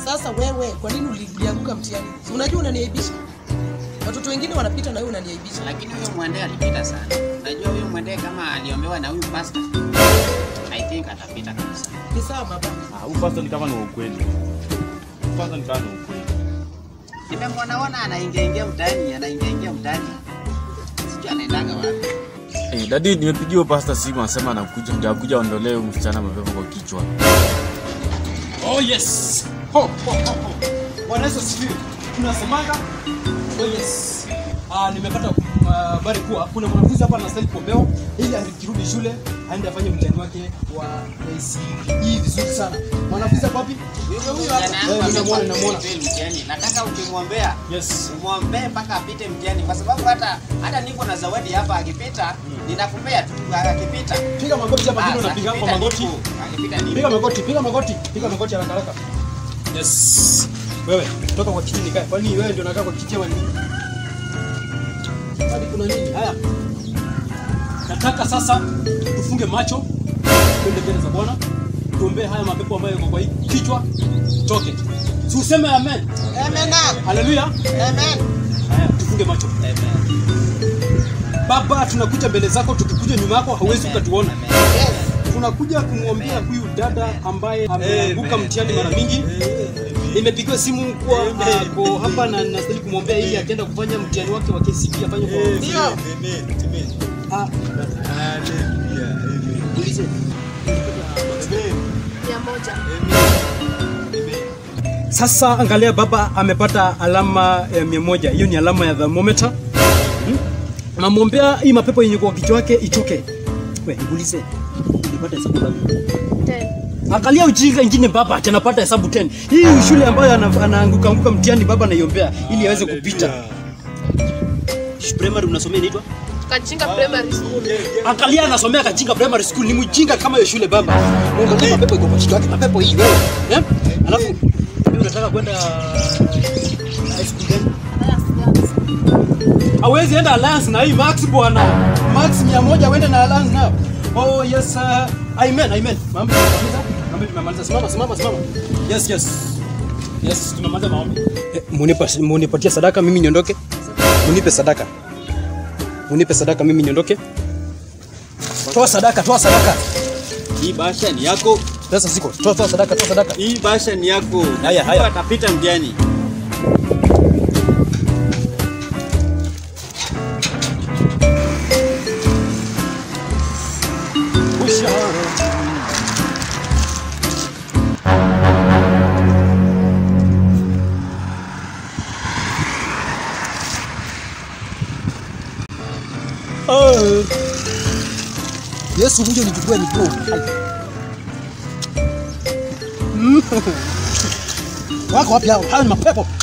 Sasa wewe kwa nini uli- ulianguka mtihani? Si unajua unaniaibisha. Watoto wengine wanapita na wewe unaniaibisha. Lakini huyo mwende alipita sana. Unajua huyo mwende kama aliombewa na huyu pastor, I think atapita kabisa. Ni sawa baba. Ah, huyu pastor ni kama ni wa ukweli. Huyu pastor ni kama ni wa ukweli. Nimemwona ona anaingia ingia mtaani, anaingia ingia mtaani. Sijui anaendaga wapi. Eh, dadi nimepigiwa pastor simu anasema anakuja ndio akuja aondolee huyu msichana mapepo kwa kichwa. Oh yes. Ho, ho, ho, ho. Bwana Yesu asifiwe. Tunasemaga oh yes. Ah, nimepata mm, habari kuwa kuna mwanafunzi hapa anastahili kuombewa ili akirudi shule aende afanye mtihani wake wa ACE vizuri sana. Mwanafunzi hapa wapi? Huyo huyo Eh, hapa namuona, namuona. mtihani. Nataka ukimwombea Yes. umwombee mpaka apite mtihani, kwa sababu hata hata niko na zawadi hapa, akipita ninakupea tu, akipita Piga magoti hapa Ah, kile unapiga kwa akipita magoti. nipo, akipita nipo. Piga magoti, piga magoti, piga magoti haraka haraka. Yes. Wewe, toka kwa kiti nikae. Kwani wewe ndio unakaa kwa kiti ama nini? Hadi kuna nini? Haya. Nataka sasa tufunge macho, twende mbele za Bwana. Tuombee haya mapepo ambayo yako kwa hii kichwa toke. Si useme amen. Amen. Haleluya. Amen. Haya, tufunge macho. Baba, tunakuja mbele zako, tukikuja nyuma yako hauwezi ukatuona. Yes. tunakuja kumwombea huyu dada ambaye ameanguka mtihani mara mingi. Nimepigiwa simu kuwa ako hapa na nastahili kumwombea ili akienda kufanya mtihani wake wa KCPE afanye kwa Ndio. Ah, ulize. mia moja Sasa angalia, baba amepata alama ya mia moja. Hiyo ni alama ya thermometer. Hmm? Namwombea hii mapepo yenye kwa kichwa yake itoke. We, nikuulize. Ulipata hesabu ngapi? ten Angalia ujinga ingine baba, ati anapata hesabu 10. Hii shule ambayo ana- anaanguka anguka mtihani baba anaiombea ili aweze kupita. Shh, Primary unasomea inaitwa? kachinga primary school Angalia anasomea Kachinga Primary School, ni mjinga kama hiyo shule baba. Angalia mapepo iko kwa kichwa yake, mapepo hii wewe. Eh? Alafu wewe unataka kwenda high school gani? Hawezi enda Alliance na hii Max bwana. Max 100 uende na Alliance nao. Oh yes, uh, amen, amen. Mama, tumemaliza? Mama, tumemaliza. Simama, simama, simama. Yes, yes. Yes, tumemaliza maombi. Eh, munipa munipatie sadaka mimi niondoke. Munipe sadaka. Munipe sadaka mimi niondoke. Toa sadaka, toa sadaka. Hii bahasha ni yako. Pesa ziko. Toa toa sadaka, toa sadaka. Hii bahasha ni yako. Haya, haya. Atapita mtihani. Usha. Oh. Yesu kuja nichukue miguu. Mm. Wako wapi hao? Hao ni mapepo.